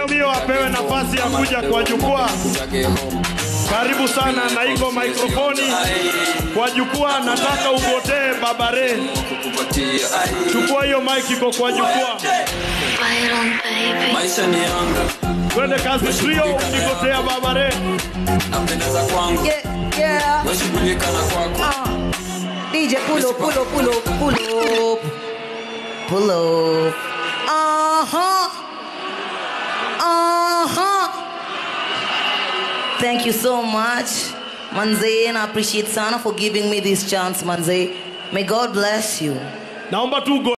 Mbio apewe nafasi ya kuja kwa jukwaa. Karibu sana na iko mikrofoni kwa jukwaa. Nataka ugotee Babare, chukua hiyo mic, iko kwa jukwaa. maisha ni yangu Twende kazi trio, ukigotea Babare. napendeza kwangu Yeah, yeah. weshughulika na kwako Uh, DJ, pull up, pull up, pull up, pull up. Pull up. Uh huh. Uh huh. Thank you so much, Manze, and I appreciate Sana for giving me this chance, Manze. May God bless you. Naomba tu ugo